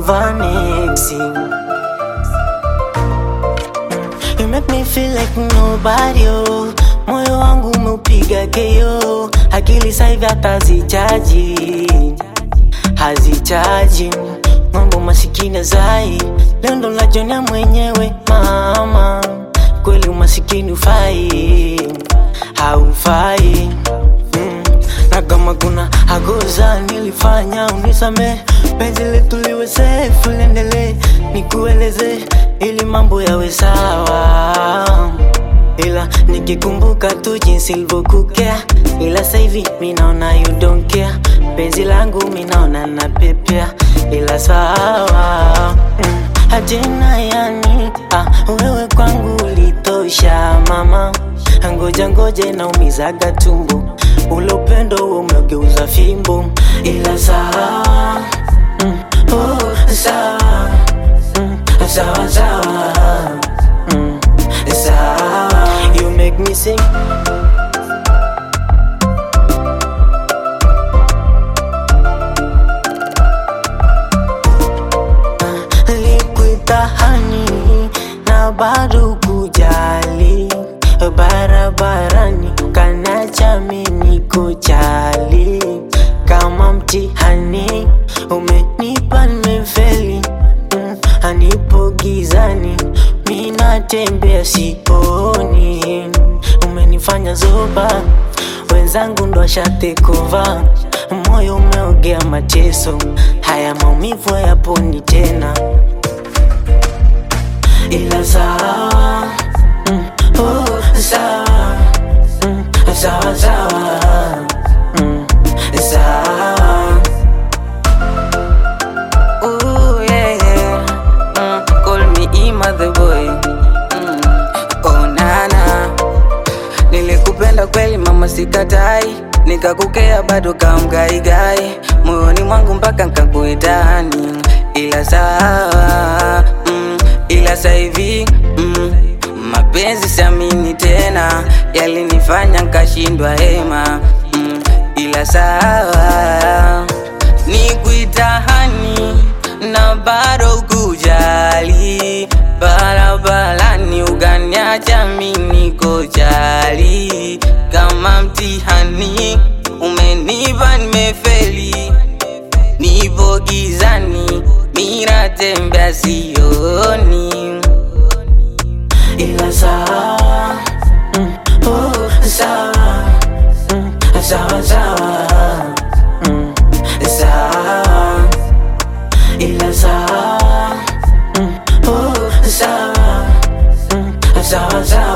overnexing. You make me feel like nobody oh. Moyo wangu umeupiga keo, akili saivi hata zichaji hazichaji mambo masikini zai leo ndo najonia mwenyewe mama, kweli umasikini ufai haufai mm. na kama kuna agoza nilifanya unisame, penzi letu liwe safe, liendelee nikueleze ili mambo yawe sawa ila nikikumbuka tu jinsiilivyokukea, ila saivi minaona you don't care. Penzi langu minaona na pepea, ila sawa mm. Ajena yani ah, wewe kwangu ulitosha mama, ngoja ngoja naumizaga tumbo, ule upendo huo umegeuza fimbo, ila sawa mm. oh, sawa mm. sawa sawa mm. sawa You make me sing Likuitahani na bado kujali barabarani kanacha mimi kujali kama mtihani umenipa nimefeli mm, anipo gizani minatembea sioni umenifanya zoba wenzangu ndo ashatekova moyo umeogea mateso haya maumivu hayaponi tena ila sawa mm, oh, sawa mm, sawa sawa mm, sawa Ooh, yeah, yeah. Mm, call me Ima the boy. Mm, oh, nana. Nilikupenda kweli mama, sikatai, nikakukea bado kamgaigai, moyoni mwangu mpaka nkakuitani, ila sawa mm, ila saivi mm, mapenzi siamini tena, yalinifanya nkashindwa hema mm, ila sawa nikuitahani na bado kujali barabarani uganiacha mimi kojali kama mtihani umenipa nimefeli nipo gizani minatembea sioni ila sawa mm, oh, sawa mm, sawa sawa mm, sawa ila sawa mm, oh, sawa mm, sawa sawa